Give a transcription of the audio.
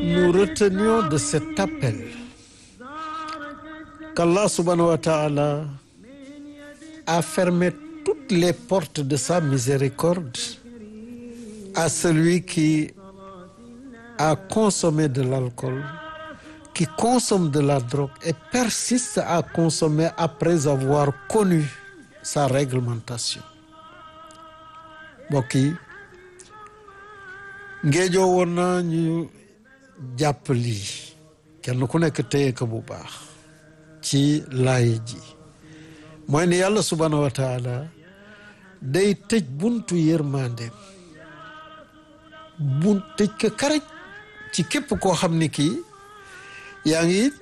nous retenions de cet appel qu'Allah subhanahu wa ta'ala a fermé toutes les portes de sa miséricorde à celui qui a consommé de l'alcool, qui consomme de la drogue et persiste à consommer après avoir connu sa réglementation mbokk yi ngéejoo woon na ñu jàpp lii kenn ku nekk téye ko bu baax ci laay ji mooy ni yàlla subhanahu wa taala day tëj buntu yërmandeem bu tëj ko karaj ci képp koo xam ni kii yaa ngi